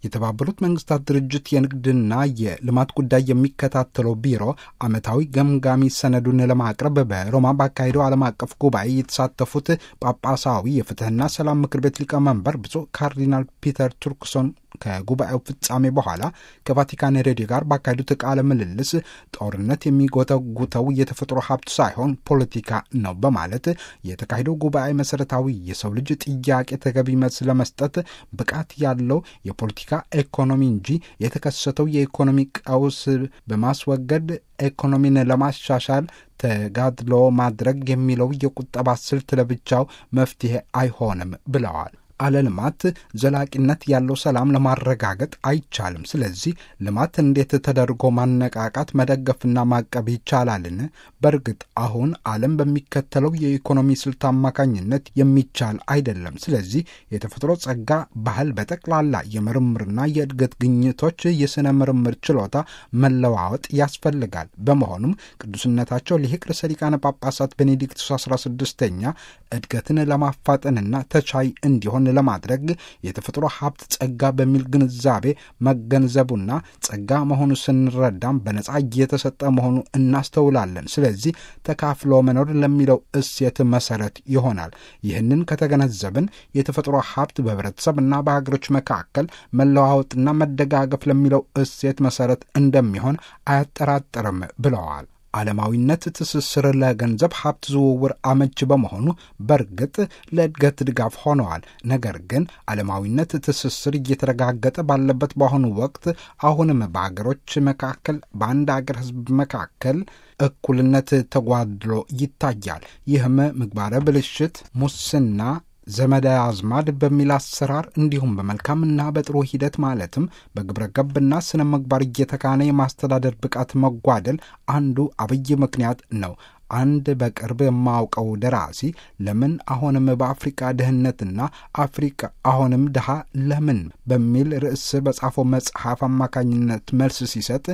የተባበሩት መንግስታት ድርጅት የንግድና የልማት ጉዳይ የሚከታተለው ቢሮ ዓመታዊ ገምጋሚ ሰነዱን ለማቅረብ በሮማ ባካሄደው ዓለም አቀፍ ጉባኤ የተሳተፉት ጳጳሳዊ የፍትህና ሰላም ምክር ቤት ሊቀመንበር ብፁዕ ካርዲናል ፒተር ቱርክሶን ከጉባኤው ፍጻሜ በኋላ ከቫቲካን ሬዲዮ ጋር ባካሄዱት ቃለ ምልልስ ጦርነት የሚጎተጉተው የተፈጥሮ ሀብት ሳይሆን ፖለቲካ ነው በማለት የተካሄደው ጉባኤ መሰረታዊ የሰው ልጅ ጥያቄ ተገቢ መልስ ለመስጠት ብቃት ያለው የፖለቲካ ኢኮኖሚ እንጂ የተከሰተው የኢኮኖሚ ቀውስ በማስወገድ ኢኮኖሚን ለማሻሻል ተጋድሎ ማድረግ የሚለው የቁጠባ ስልት ለብቻው መፍትሄ አይሆንም ብለዋል። አለ ልማት ዘላቂነት ያለው ሰላም ለማረጋገጥ አይቻልም። ስለዚህ ልማት እንዴት ተደርጎ ማነቃቃት፣ መደገፍና ማቀብ ይቻላልን? በእርግጥ አሁን ዓለም በሚከተለው የኢኮኖሚ ስልት አማካኝነት የሚቻል አይደለም። ስለዚህ የተፈጥሮ ጸጋ፣ ባህል፣ በጠቅላላ የምርምርና የእድገት ግኝቶች፣ የሥነ ምርምር ችሎታ መለዋወጥ ያስፈልጋል። በመሆኑም ቅዱስነታቸው ሊቅ ርዕሰ ሊቃነ ጳጳሳት ቤኔዲክቱስ 16ኛ እድገትን ለማፋጠንና ተቻይ እንዲሆን ለማድረግ የተፈጥሮ ሀብት ጸጋ በሚል ግንዛቤ መገንዘቡና ጸጋ መሆኑ ስንረዳም በነጻ እየተሰጠ መሆኑ እናስተውላለን። ስለዚህ ተካፍሎ መኖር ለሚለው እሴት መሰረት ይሆናል። ይህንን ከተገነዘብን የተፈጥሮ ሀብት በህብረተሰብና በሀገሮች መካከል መለዋወጥና መደጋገፍ ለሚለው እሴት መሰረት እንደሚሆን አያጠራጥርም ብለዋል። ዓለማዊነት ትስስር ለገንዘብ ሀብት ዝውውር አመች በመሆኑ በእርግጥ ለእድገት ድጋፍ ሆነዋል። ነገር ግን ዓለማዊነት ትስስር እየተረጋገጠ ባለበት በአሁኑ ወቅት አሁንም በሀገሮች መካከል በአንድ አገር ህዝብ መካከል እኩልነት ተጓድሎ ይታያል። ይህም ምግባረ ብልሽት፣ ሙስና ዘመድ አዝማድ በሚል አሰራር እንዲሁም በመልካምና በጥሩ ሂደት ማለትም በግብረ ገብና ስነ ምግባር እየተካነ የማስተዳደር ብቃት መጓደል አንዱ አብይ ምክንያት ነው። አንድ በቅርብ የማውቀው ደራሲ ለምን አሁንም በአፍሪቃ ድህነትና አፍሪቃ አሁንም ድሃ ለምን በሚል ርዕስ በጻፈው መጽሐፍ አማካኝነት መልስ ሲሰጥ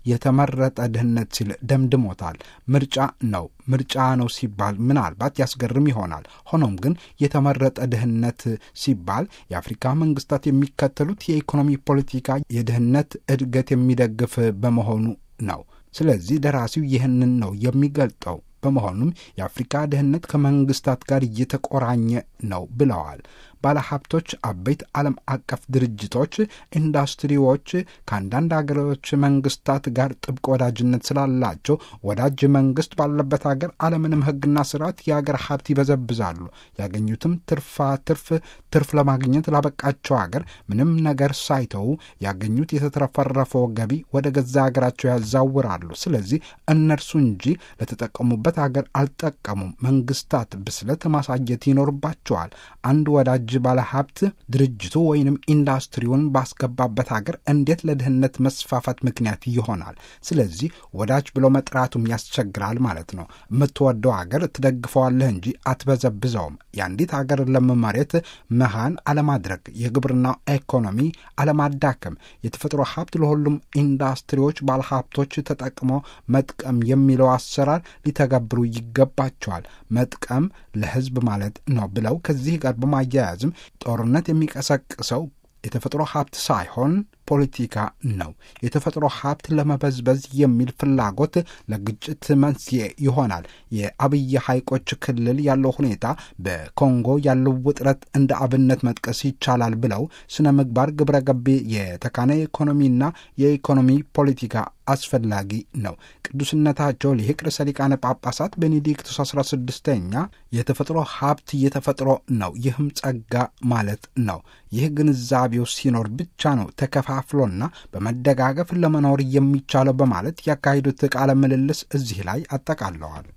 የተመረጠ ድህነት ሲል ደምድሞታል። ምርጫ ነው ምርጫ ነው ሲባል ምናልባት ያስገርም ይሆናል። ሆኖም ግን የተመረጠ ድህነት ሲባል የአፍሪካ መንግስታት የሚከተሉት የኢኮኖሚ ፖለቲካ የድህነት እድገት የሚደግፍ በመሆኑ ነው። ስለዚህ ደራሲው ይህንን ነው የሚገልጠው። በመሆኑም የአፍሪካ ድህነት ከመንግስታት ጋር እየተቆራኘ ነው ብለዋል። ባለሀብቶች፣ አበይት ዓለም አቀፍ ድርጅቶች፣ ኢንዱስትሪዎች ከአንዳንድ አገሮች መንግስታት ጋር ጥብቅ ወዳጅነት ስላላቸው ወዳጅ መንግስት ባለበት ሀገር አለምንም ሕግና ስርዓት የአገር ሀብት ይበዘብዛሉ። ያገኙትም ትርፋ ትርፍ ትርፍ ለማግኘት ላበቃቸው ሀገር ምንም ነገር ሳይተዉ ያገኙት የተትረፈረፈው ገቢ ወደ ገዛ ሀገራቸው ያዛውራሉ። ስለዚህ እነርሱ እንጂ ለተጠቀሙበት ሀገር አልጠቀሙም። መንግስታት ብስለት ማሳየት ይኖርባቸዋል። አንድ ወዳጅ ባለሀብት ድርጅቱ ወይንም ኢንዱስትሪውን ባስገባበት ሀገር እንዴት ለድህነት መስፋፋት ምክንያት ይሆናል? ስለዚህ ወዳጅ ብሎ መጥራቱም ያስቸግራል ማለት ነው። የምትወደው ሀገር ትደግፈዋለህ እንጂ አትበዘብዘውም። የአንዲት ሀገር ለም መሬት መሃን አለማድረግ፣ የግብርና ኢኮኖሚ አለማዳከም፣ የተፈጥሮ ሀብት ለሁሉም ኢንዱስትሪዎች ባለሀብቶች ተጠቅሞ መጥቀም የሚለው አሰራር ሊተገብሩ ይገባቸዋል። መጥቀም ለህዝብ ማለት ነው ብለው ከዚህ ጋር በማያያዝም ጦርነት የሚቀሰቅሰው የተፈጥሮ ሀብት ሳይሆን ፖለቲካ ነው። የተፈጥሮ ሀብት ለመበዝበዝ የሚል ፍላጎት ለግጭት መንስኤ ይሆናል። የአብይ ሐይቆች ክልል ያለው ሁኔታ፣ በኮንጎ ያለው ውጥረት እንደ አብነት መጥቀስ ይቻላል ብለው ስነ ምግባር፣ ግብረ ገብ የተካነ ኢኮኖሚና የኢኮኖሚ ፖለቲካ አስፈላጊ ነው። ቅዱስነታቸው ሊቅ ርዕሰ ሊቃነ ጳጳሳት ቤኔዲክቱስ 16ኛ የተፈጥሮ ሀብት የተፈጥሮ ነው፣ ይህም ጸጋ ማለት ነው። ይህ ግንዛቤው ሲኖር ብቻ ነው ተከፋፍሎና በመደጋገፍ ለመኖር የሚቻለው በማለት ያካሄዱት ቃለ ምልልስ እዚህ ላይ አጠቃለዋል።